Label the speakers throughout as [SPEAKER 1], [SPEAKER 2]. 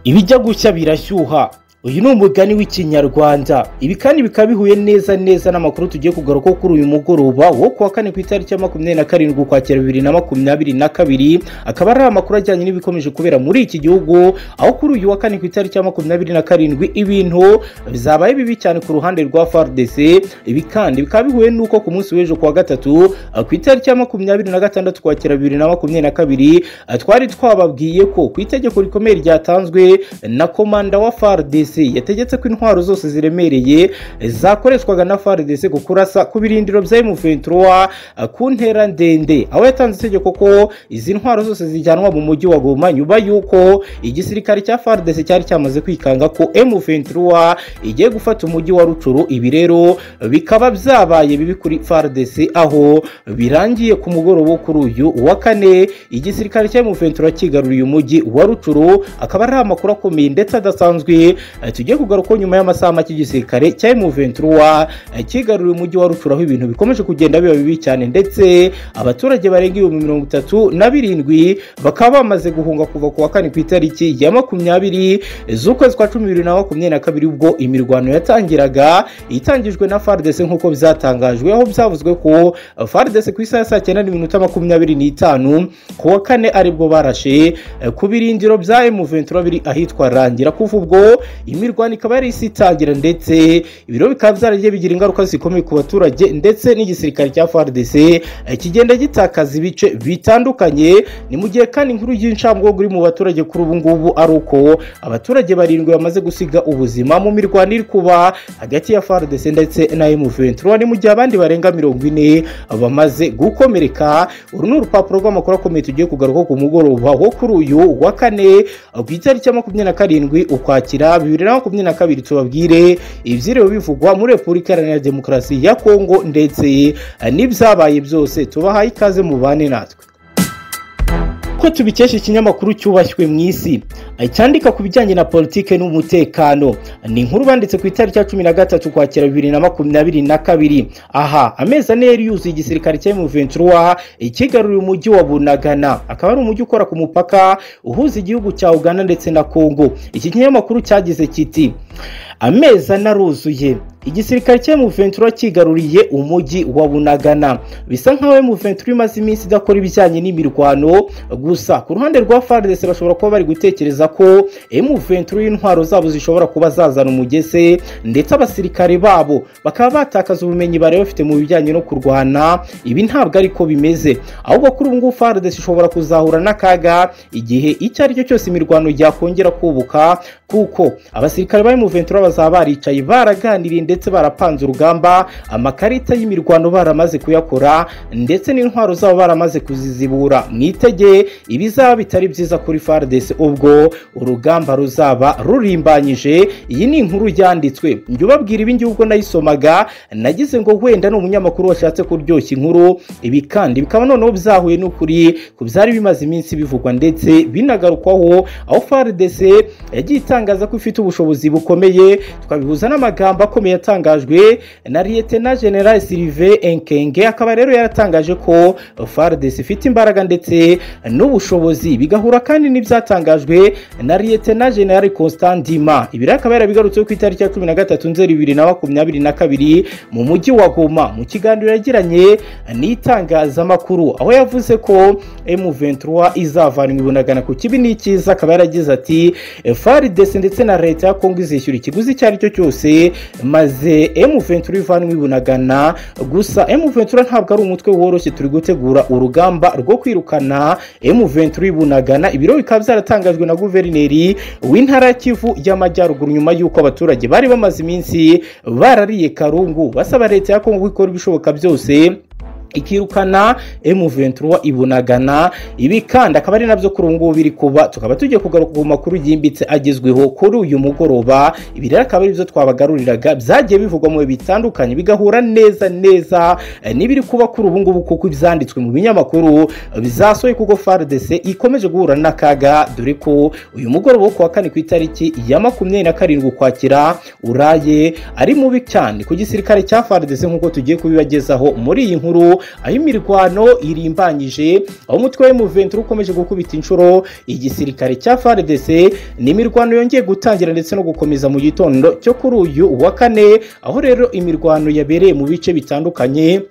[SPEAKER 1] ibijya gushya birashyuha uyu ni umugani w'ikinyarwanda ibi kandi bikaba bihuye neza neza n'amakuru tugiye kugarukaho kuri uyu mugoroba wo kuwa kane ku itariki ya makumyabiri na karindwi ukwakira bibiri na makumyabiri na kabiri akaba ari amakuru ajyanye n'ibikomeje kubera muri iki gihugu aho kuri uyu wa kane ku itariki ya makumyabiri na karindwi ibintu bizabaye bibi cyane ku ruhande rwa FARDC ibi kandi bikaba bihuye n'uko ku munsi w'ejo kuwa gatatu ku itariki ya makumyabiri na gatandatu ukwakira bibiri na makumyabiri na kabiri twari twababwiye ko ku itegeko rikomeye ryatanzwe na komanda wa FARDC yategetse ko intwaro zose ziremereye zakoreshwaga na FARDC ku kurasa ku birindiro bya M23 ku ntera ndende aho yatanze itegeko ko izi ntwaro zose zijyanwa mu mujyi wa Goma nyuma y'uko igisirikare cya FARDC cyari cyamaze kwikanga ko M23 igiye gufata umujyi wa Rucuru ibi rero bikaba byabaye bibi kuri FARDC aho birangiye ku mugoroba wo kuri uyu wa kane igisirikare cya M23 kigaruriye umujyi wa Rucuru akaba ari amakuru akomeye ndetse adasanzwe tugiye kugaruka nyuma y'amasaha make igisirikare cya M23 kigaruriye umujyi wa Rucuru aho ibintu bikomeje kugenda biba bibi cyane ndetse abaturage barenga ibihumbi mirongo itatu na birindwi bakaba bamaze guhunga kuva ku wa kane ku itariki ya makumyabiri z'ukwezi kwa cumi bibiri na makumyabiri na kabiri ubwo imirwano yatangiraga itangijwe na FARDC nk'uko byatangajwe aho byavuzwe ko FARDC ku isaha ya saa cyenda n'iminota makumyabiri n'itanu ku wa kane aribwo barashe ku birindiro bya M23 biri ahitwa Rangira kuva ubwo imirwano ikaba yari isi itangira ndetse ibiro bikaba byaragiye bigira ingaruka zikomeye ku baturage ndetse n'igisirikare cya FARDC kigenda gitakaza ibice bitandukanye ni mu gihe kandi inkuru y'incamwogo iri mu baturage kuri ubu ngubu ari uko abaturage barindwi bamaze gusiga ubuzima mu mirwano iri kuba hagati ya FARDC ndetse na M23 ni mu gihe abandi barenga mirongo ine bamaze gukomereka uru ni urupapuro rw'amakuru akomeye tugiye kugaruka ku mugoroba wo kuri uyu wa kane ku itariki ya makumyabiri na karindwi ukwakira bibiri na makumyabiri na kabiri tubabwire ibyiriwe bivugwa muri repubulika iharanira demokarasi ya kongo ndetse n'ibyabaye byose tubahaye ikaze mu bane natwe ko tubikesha ikinyamakuru cyubashywe mu isi cyandika ku bijyanye na politike n'umutekano ni inkuru banditse ku itariki ya cumi na gatatu ukwakira bibiri na makumyabiri na kabiri aha amezi ane yari yuzuye igisirikare cya M23 ikigaruriye umujyi wa Bunagana akaba ari umujyi ukora ku mupaka uhuza igihugu cya Uganda ndetse na Congo iki kinyamakuru cyagize kiti amezi ane aruzuye igisirikare cya M23 kigaruriye umujyi wa Bunagana bisa nkaho M23 imaze iminsi idakora ibijyanye n'imirwano gusa ku ruhande rwa FARDC bashobora kuba bari gutekereza ko M23 intwaro zabo zishobora kuba zazana umugese ndetse abasirikare babo bakaba batakaza ubumenyi bari bafite mu bijyanye no kurwana ibi ntabwo ariko bimeze ahubwo kuri ubu ngubu FARDC ishobora kuzahura n'akaga igihe icyo ari cyo cyose imirwano yakongera kubuka kuko abasirikare ba M23 bazaba baricaye baraganiriye ndetse barapanze urugamba amakarita y'imirwano baramaze kuyakora ndetse n'intwaro zabo baramaze kuzizibura mwitege ibizaba bitari byiza kuri FARDC ubwo urugamba ruzaba rurimbanyije iyi ni inkuru yanditswe njye ubabwira ibi ngiye ubwo nayisomaga nagize ngo wenda ni umunyamakuru washatse kuryoshya inkuru ibi kandi bikaba noneho byahuye n'ukuri ku byari bimaze iminsi bivugwa ndetse binagarukwaho aho FARDC yagiye itangaza ko ifite ubushobozi bukomeye twabihuza n'amagambo akomeye yatangajwe na Lieutenant General Sylvain Enkenge akaba rero yaratangaje ko FARDC ifite imbaraga ndetse n'ubushobozi bigahura kandi n'ibyatangajwe na Lieutenant General Constant Dima ibi rero akaba yarabigarutseho ku itariki ya 13 Nzeri 2022 mu mujyi wa Goma mu kiganiro yagiranye n'itangazamakuru aho yavuze ko M23 izavanwa ibunagana ku kibi n'ikiza akaba yaragize ati FARDC ndetse na leta ya Kongo izishyura ikiguzi icyo ari cyo cyose maze maze M23 ivanwa ibunagana gusa M23 ntabwo ari umutwe woroshye turi gutegura urugamba rwo kwirukana M23 ibunagana ibiro bikaba byaratangajwe na guverineri w'intara ya Kivu y'amajyaruguru nyuma y'uko abaturage bari bamaze iminsi barariye karungu basaba leta ya Kongo ikora ibishoboka byose ikirukana M23 ibunagana ibi kandi akaba ari nabyo kuri ubu ngubu biri kuba tukaba tugiye kugaruka ku makuru yimbitse agezweho kuri uyu mugoroba ibi rero akaba ari byo twabagaruriraga byagiye bivugwa mu bitandukanye bigahura neza neza n'ibiri kuba kuri ubu ngubu kuko ibyanditswe mu binyamakuru bizasohoye kuko FARDC ikomeje guhura n'akaga dore ko uyu mugoroba wo kuwa kane ku itariki ya makumyabiri na karindwi ukwakira uraye ari mubi cyane ku gisirikare cya FARDC nk'uko tugiye kubibagezaho muri iyi nkuru aho imirwano irimbanyije aho umutwe wa M23 ukomeje gukubita inshuro igisirikare cya FARDC ni imirwano yongeye gutangira ndetse no gukomeza mu gitondo cyo kuri uyu wa kane aho rero imirwano yabereye mu bice bitandukanye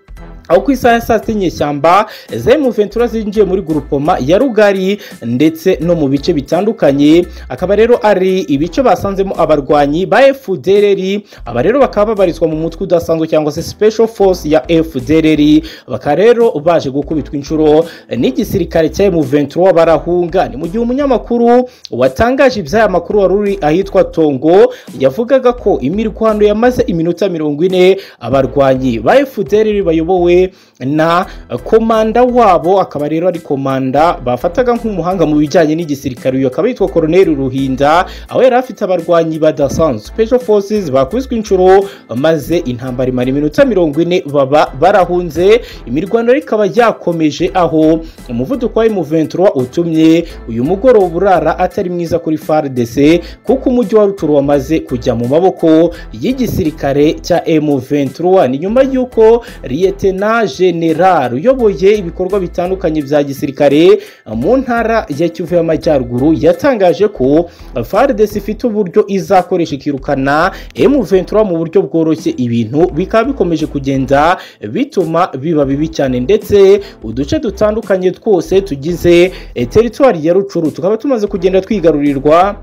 [SPEAKER 1] aho ku isaha ya saa sita inyeshyamba za M23 zinjiye muri gurupoma ya Rugari ndetse no mu bice bitandukanye akaba rero ari ibice basanzemo abarwanyi ba FDLR aba rero bakaba babarizwa mu mutwe udasanzwe cyangwa se special force ya FDLR bakaba rero baje gukubitwa inshuro n'igisirikare cya M23 barahunga ni mu gihe umunyamakuru watangaje iby'aya makuru wari uri ahitwa Tongo yavugaga ko imirwano yamaze iminota mirongo ine abarwanyi ba FDLR bayobowe na komanda wabo akaba rero ari komanda bafataga nk'umuhanga mu bijyanye n'igisirikare uyu akaba yitwa koroneri ruhinda aho yari afite abarwanyi badasanzwe special forces bakubiswe inshuro maze intambara imara iminota mirongo ine baba barahunze imirwano rero ikaba yakomeje aho umuvuduko wa M23 utumye uyu mugoroba urara atari mwiza kuri FARDC kuko umujyi wa Rutshuru wamaze kujya mu maboko y'igisirikare cya M23 ni nyuma y'uko liyetena general uyoboye ibikorwa bitandukanye bya gisirikare mu ntara ya Kivu y'Amajyaruguru yatangaje ko FARDC ifite uburyo izakoresha ikirukana M23 mu buryo bworoshye ibintu bikaba bikomeje kugenda bituma biba bibi cyane ndetse uduce dutandukanye twose tugize teritwari ya Rucuru tukaba tumaze kugenda twigarurirwa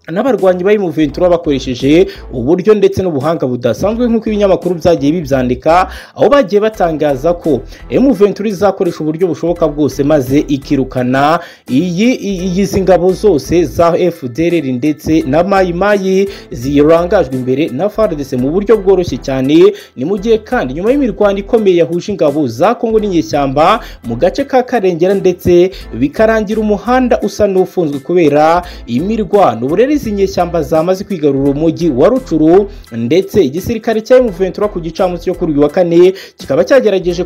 [SPEAKER 1] n'abarwanyi ba M23 bakoresheje uburyo ndetse n'ubuhanga budasanzwe nk'uko ibinyamakuru byagiye bibyandika aho bagiye batangaza ko M23 izakoresha uburyo bushoboka bwose maze ikirukana iyi izi ngabo zose za FDLR ndetse na Mayi Mayi zirangajwe imbere na FARDC mu buryo bworoshye cyane ni mu gihe kandi nyuma y'imirwano ikomeye yahuje ingabo za Kongo n'inyeshyamba mu gace ka Karengera ndetse bikarangira umuhanda usa n'ufunzwe kubera iyi mirwano rero izi nyeshyamba zamaze kwigarura umujyi wa rucuru ndetse igisirikare cya M23 ku gicamunsi cyo kuri uyu wa kane kikaba cyagerageje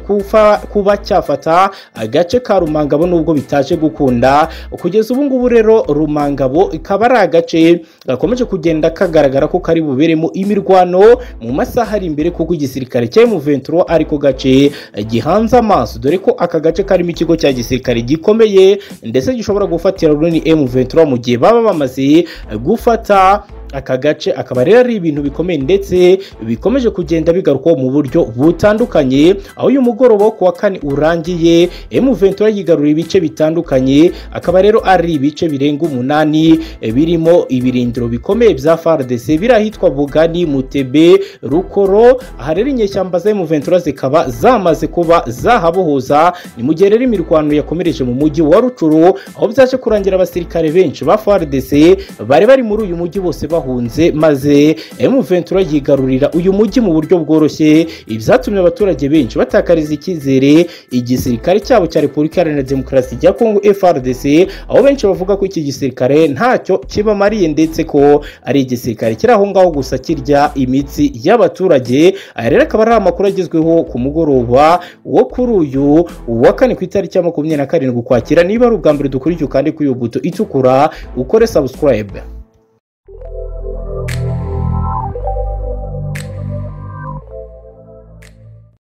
[SPEAKER 1] kuba cyafata agace ka Rumangabo nubwo bitaje gukunda kugeza ubu ngubu rero Rumangabo ikaba ari agace gakomeje kugenda kagaragara ko kari buberemo imirwano mu masaha ari imbere kuko igisirikare cya M23 ariko gace gihanze amaso dore ko aka gace karimo ikigo cya gisirikare gikomeye ndetse gishobora gufatira runini M23 mu gihe baba bamaze gufata aka gace akaba rero ari ibintu bikomeye ndetse bikomeje kugenda bigarukwaho mu buryo butandukanye aho uyu mugoroba wo kuwa kane urangiye M23 yigarura ibice bitandukanye akaba rero ari ibice birenga umunani birimo ibirindiro bikomeye bya FARDC biri ahitwa Bugani Mutebe Rukoro aha rero inyeshyamba za M23 zikaba zamaze kuba zahabohoza ni mu gihe rero imirwano yakomereje mu mujyi wa Rucuru aho byaje kurangira abasirikare benshi ba FARDC bari bari muri uyu mujyi bose bahunze maze M23 yigarurira uyu mujyi mu buryo bworoshye ibyatumye abaturage benshi batakariza icyizere igisirikare cyabo cya Repubulika Iharanira Demokarasi ya Kongo FARDC aho benshi bavuga ko iki gisirikare ntacyo kibamariye ndetse ko ari igisirikare kiri aho ngaho gusa kirya imitsi y'abaturage aya rero akaba ari amakuru agezweho ku mugoroba wo kuri uyu wa kane ku itariki ya makumyabiri na karindwi ukwakira niba ari ubwa mbere dukurikiye ukandi kuri uyu buto itukura ukore subscribe